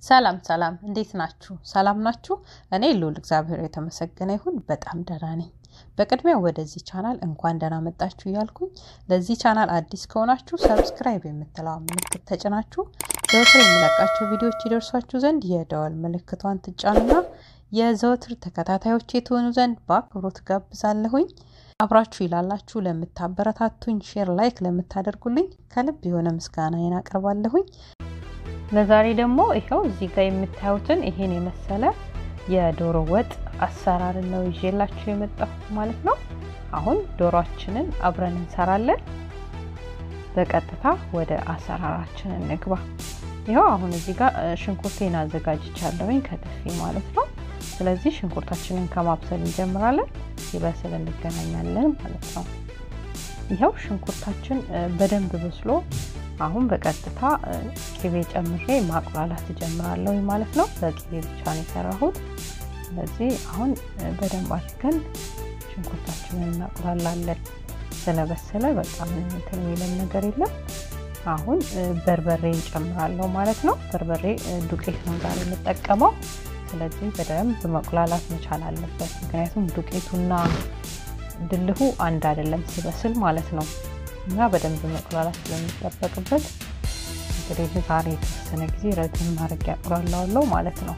ሰላም ሰላም፣ እንዴት ናችሁ? ሰላም ናችሁ? እኔ ልዑል እግዚአብሔር የተመሰገነ ይሁን በጣም ደህና ነኝ። በቅድሚያ ወደዚህ ቻናል እንኳን ደህና መጣችሁ እያልኩኝ ለዚህ ቻናል አዲስ ከሆናችሁ ሰብስክራይብ የምትለዋ ምልክት ተጭናችሁ ዘወትር የሚለቃቸው ቪዲዮዎች ይደርሷችሁ ዘንድ የደወል ምልክቷን ትጫኑና የዘወትር ተከታታዮች የትሆኑ ዘንድ በአክብሮት ጋብዛለሁኝ። አብራችሁ ይላላችሁ ለምታበረታቱኝ፣ ሼር ላይክ ለምታደርጉልኝ ከልብ የሆነ ምስጋናዬን አቀርባለሁኝ። ለዛሬ ደግሞ ይኸው እዚህ ጋር የምታዩትን ይሄን የመሰለ የዶሮ ወጥ አሰራርን ነው ይዤላችሁ የመጣሁት ማለት ነው። አሁን ዶሮአችንን አብረን እንሰራለን። በቀጥታ ወደ አሰራራችን እንግባ። ይኸው አሁን እዚህ ጋር ሽንኩርቴን አዘጋጅቻለሁኝ ከትፌ ማለት ነው። ስለዚህ ሽንኩርታችንን ከማብሰል እንጀምራለን። ሲበስል እንገናኛለን ማለት ነው። ይኸው ሽንኩርታችን በደንብ በስሎ አሁን በቀጥታ ቅቤ ጨምሬ ማቁላላት እጀምራለሁ ማለት ነው። በቅቤ ብቻ ነው የሰራሁት። ስለዚህ አሁን በደንብ አድርገን ሽንኩርታችንን እናቁላላለን። ስለበሰለ በጣም እንትን የሚለን ነገር የለም። አሁን በርበሬ እንጨምራለሁ ማለት ነው። በርበሬ ዱቄት ነው ዛሬ የምጠቀመው። ስለዚህ በደንብ መቁላላት መቻል አለበት። ምክንያቱም ዱቄቱና ድልሁ አንድ አይደለም ሲበስል ማለት ነው እና በደንብ መቁላላት ስለሚጠበቅበት እንግዲህ ዛሬ የተወሰነ ጊዜ ረጅም ማድረግ ያቁላላዋለሁ ማለት ነው።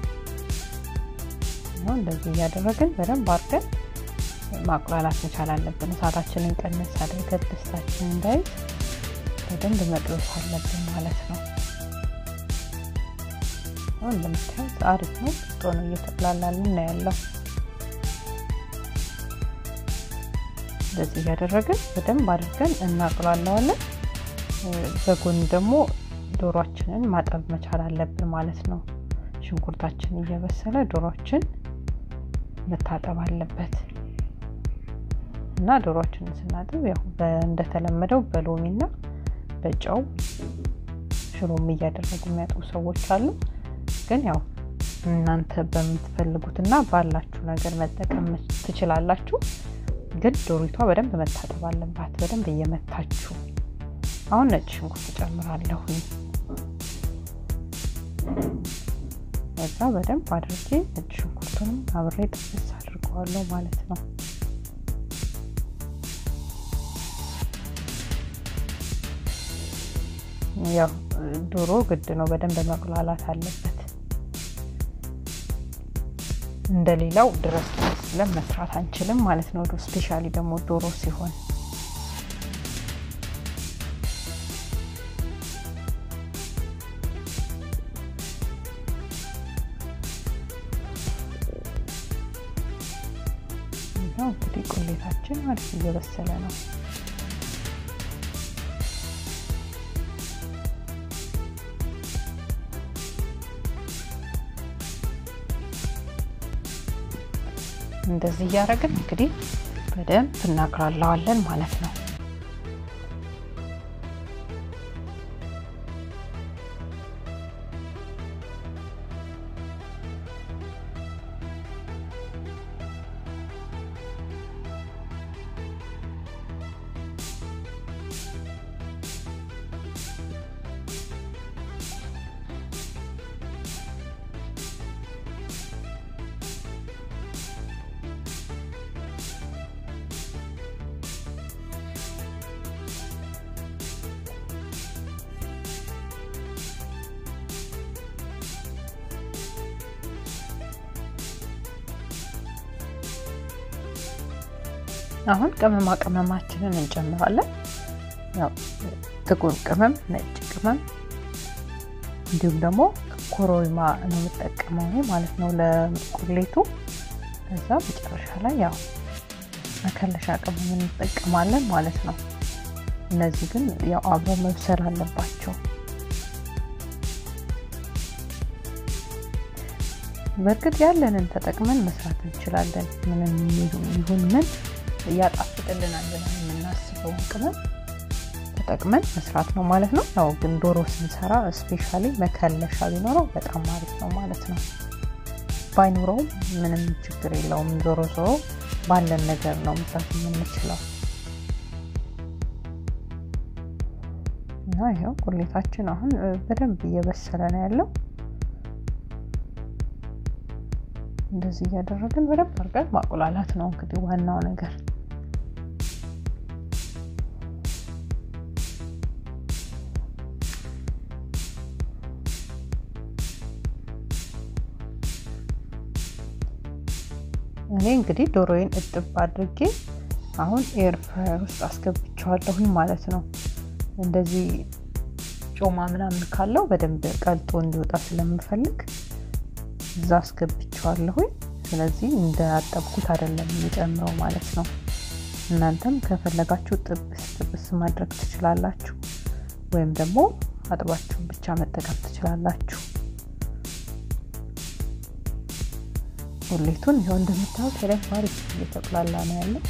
እንደዚህ እያደረግን በደንብ አድርገን ማቁላላት መቻል አለብን። እሳታችንን ቀነስ አድርገን ድስታችን እንዳይዝ በደንብ መጥበስ አለብን ማለት ነው። አሁን እንደምታዩት አሪፍ ነው። ጥጦ ነው እየተቁላላልን ነው ያለው። እንደዚህ እያደረግን በደንብ አድርገን እናቁላለዋለን። በጎን ደግሞ ዶሯችንን ማጠብ መቻል አለብን ማለት ነው። ሽንኩርታችን እየበሰለ ዶሯችን መታጠብ አለበት እና ዶሯችንን ስናጥብ ያው እንደተለመደው በሎሚና በጨው ሽሮም እያደረጉ የሚያጥቡ ሰዎች አሉ። ግን ያው እናንተ በምትፈልጉትና ባላችሁ ነገር መጠቀም ትችላላችሁ። ግን ዶሪቷ በደንብ መታጠብ አለባት። በደንብ እየመታችሁ አሁን ነጭ ሽንኩርት እጨምራለሁ። በዛ በደንብ አድርጌ ነጭ ሽንኩርቱንም አብሬ ጥብስ አድርገዋለሁ ማለት ነው። ያው ዶሮ ግድ ነው፣ በደንብ መቁላላት አለበት። እንደሌላው ድረስ ብለን መስራት አንችልም ማለት ነው። ስፔሻሊ ደግሞ ዶሮ ሲሆን እንግዲህ ቁሌታችን አሪፍ እየበሰለ ነው። እንደዚህ እያደረግን እንግዲህ በደንብ እናቅላላዋለን ማለት ነው። አሁን ቅመማ ቅመማችንን እንጨምራለን። ያው ጥቁር ቅመም፣ ነጭ ቅመም እንዲሁም ደግሞ ኮሮሪማ ነው የምጠቀመው ማለት ነው ለቁሌቱ። ከዛ መጨረሻ ላይ ያው መከለሻ ቅመም እንጠቀማለን ማለት ነው። እነዚህ ግን ያው አብረው መብሰል አለባቸው። በእርግጥ ያለንን ተጠቅመን መስራት እንችላለን። ምንም ይሁን ምን ያጣፍጥልናል ብለን የምናስበውን ቅመም ተጠቅመን መስራት ነው ማለት ነው። ያው ግን ዶሮ ስንሰራ ስፔሻሊ መከለሻ ቢኖረው በጣም አሪፍ ነው ማለት ነው። ባይኖረውም ምንም ችግር የለውም። ዞሮ ዞሮ ባለን ነገር ነው መስራት የምንችለው እና ይኸው ቁሌታችን አሁን በደንብ እየበሰለ ነው ያለው። እንደዚህ እያደረግን በደንብ አድርገን ማቁላላት ነው እንግዲህ ዋናው ነገር። እኔ እንግዲህ ዶሮዬን እጥብ አድርጌ አሁን ኤር ፍራየር ውስጥ አስገብቸዋለሁኝ ማለት ነው። እንደዚህ ጮማ ምናምን ካለው በደንብ ቀልጦ እንዲወጣ ስለምፈልግ እዛ አስገብቸዋለሁኝ። ስለዚህ እንደ አጠብኩት አይደለም የሚጨምረው ማለት ነው። እናንተም ከፈለጋችሁ ጥብስ ጥብስ ማድረግ ትችላላችሁ፣ ወይም ደግሞ አጥባችሁ ብቻ መጠቀም ትችላላችሁ። ቁሌቱን ይኸው እንደምታዩት በደንብ አሪፍ እየተቁላላ ነው ያለው።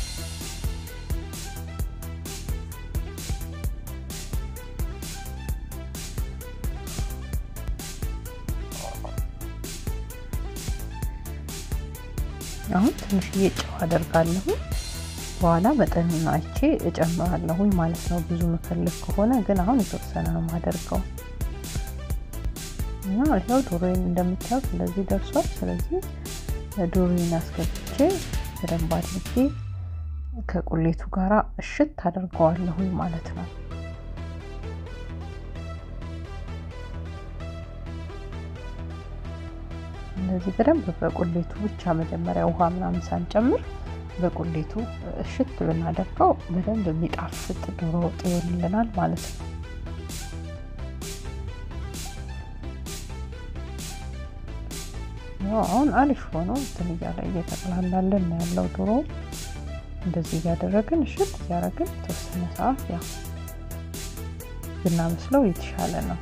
አሁን ትንሽዬ ጨው አደርጋለሁ። በኋላ መጠኑን አይቼ እጨምራለሁኝ ማለት ነው። ብዙ መፈልግ ከሆነ ግን አሁን የተወሰነ ነው የማደርገው እና ይኸው ዶሮዬን እንደምታዩት እንደዚህ ደርሷል። ስለዚህ ዶሮዬን አስገብቼ በደንብ አድርጌ ከቁሌቱ ጋር እሽት አደርገዋለሁኝ ማለት ነው። እንደዚህ በደንብ በቁሌቱ ብቻ መጀመሪያ ውሃ ምናምን ሳንጨምር በቁሌቱ እሽት ብናደርገው በደንብ የሚጣፍጥ ዶሮ ወጥ ይሆንልናል ማለት ነው። አሁን አሪፍ ሆኖ እንትን እያለ እየተቀላላለን ነው ያለው ዶሮ። እንደዚህ እያደረግን እሽት እያደረግን የተወሰነ ሰዓት ያው ብናመስለው የተሻለ ነው።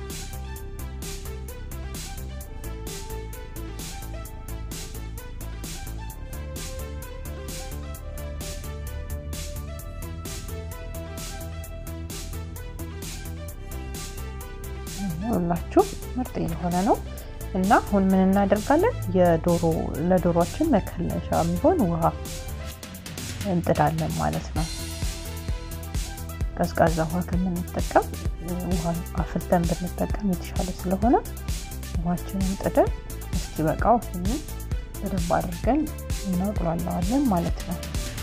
ሁላችሁ ምርጥ እየሆነ ነው እና አሁን ምን እናደርጋለን? የዶሮ ለዶሮችን መከለሻ የሚሆን ውሃ እንጥዳለን ማለት ነው። ቀዝቃዛ ውሃ ከምንጠቀም ውሃ አፍልተን ብንጠቀም የተሻለ ስለሆነ ውሃችንን ጥደን እስኪ በቃው ሁሉ በደንብ አድርገን እናቁላለዋለን ማለት ነው።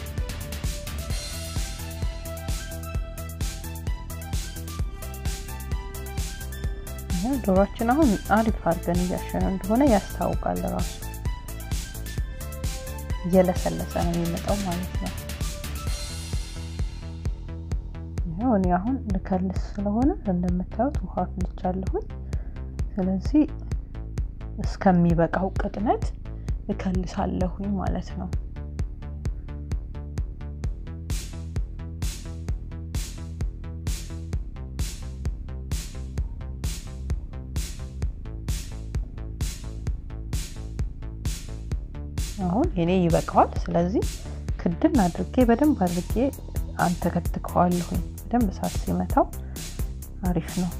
ዶሮችን አሁን አሪፍ አድርገን እያሸነው እንደሆነ ያስታውቃል። ራሱ እየለሰለሰ ነው የሚመጣው ማለት ነው። ይኸው እኔ አሁን ልከልስ ስለሆነ እንደምታዩት ውሃ አፍልቻለሁኝ። ስለዚህ እስከሚበቃው ቅጥነት እከልሳለሁኝ ማለት ነው። አሁን የኔ ይበቃዋል። ስለዚህ ክድን አድርጌ በደንብ አድርጌ አንተከትከዋለሁኝ። በደንብ እሳት ሲመታው አሪፍ ነው።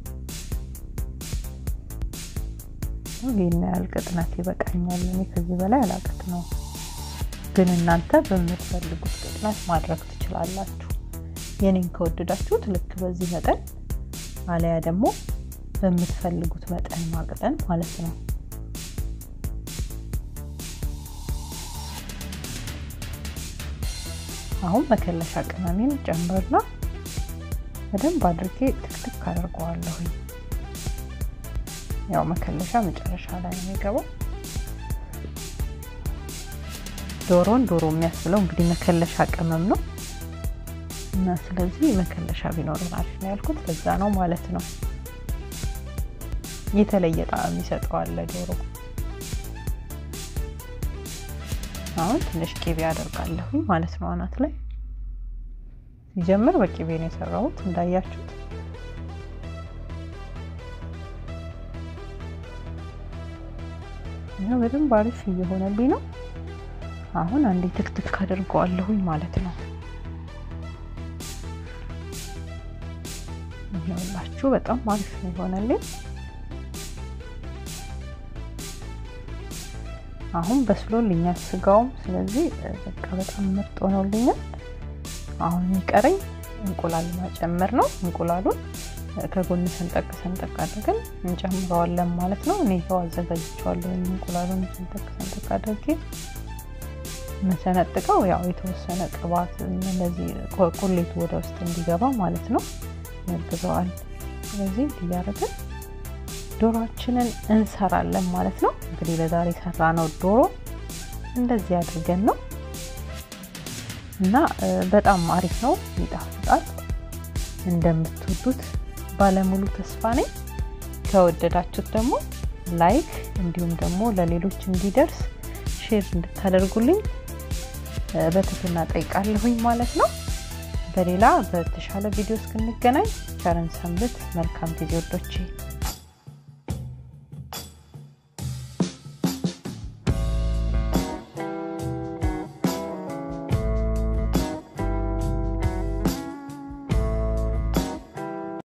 ይህን ያህል ቅጥነት ይበቃኛል። እኔ ከዚህ በላይ አላቅት ነው፣ ግን እናንተ በምትፈልጉት ቅጥነት ማድረግ ትችላላችሁ። የኔን ከወደዳችሁት ልክ በዚህ መጠን አለያ ደግሞ በምትፈልጉት መጠን ማቅጠን ማለት ነው። አሁን መከለሻ ቅመሜን ጨምርና በደንብ አድርጌ ትክትክ አድርገዋለሁኝ። ያው መከለሻ መጨረሻ ላይ ነው የሚገባው። ዶሮን ዶሮ የሚያስብለው እንግዲህ መከለሻ ቅመም ነው እና ስለዚህ መከለሻ ቢኖረን አሪፍ ነው ያልኩት ለዛ ነው ማለት ነው። የተለየ ጣዕም ይሰጠዋል ለዶሮ። አሁን ትንሽ ቂቤ አደርጋለሁኝ ማለት ነው አናት ላይ ሲጀምር በቂቤ ነው የሰራሁት እንዳያችሁት። ይኸው በደንብ አሪፍ እየሆነልኝ ነው። አሁን አንዴ ትክትክ አድርገዋለሁኝ ማለት ነው። ይኸውላችሁ በጣም አሪፍ ነው የሆነልኝ። አሁን በስሎልኛል ስጋውም፣ ስለዚህ በቃ በጣም ምርጥ ሆኖልኛል። አሁን የሚቀረኝ እንቁላል ማጨመር ነው። እንቁላሉን ከጎን ሰንጠቅ ሰንጠቅ አድርገን እንጨምረዋለን ማለት ነው። እኔ ይኸው አዘጋጅቼዋለሁ። እንቁላሉን ሰንጠቅ ሰንጠቅ አድርጌ መሰነጥቀው ያው የተወሰነ ቅባት እንደዚህ ቁሌቱ ወደ ውስጥ እንዲገባ ማለት ነው ያግዘዋል። ስለዚህ እያደረግን ዶሮችንን እንሰራለን ማለት ነው። እንግዲህ ለዛሬ ሰራ ነው ዶሮ እንደዚህ አድርገን ነው እና በጣም አሪፍ ነው፣ ይጣፍጣል። እንደምትወዱት ባለሙሉ ተስፋ ነኝ። ከወደዳችሁት ደግሞ ላይክ እንዲሁም ደግሞ ለሌሎች እንዲደርስ ሼር እንድታደርጉልኝ በትህትና ጠይቃለሁኝ ማለት ነው። በሌላ በተሻለ ቪዲዮ እስክንገናኝ ቸርን ሰንብት። መልካም ጊዜ ወዶቼ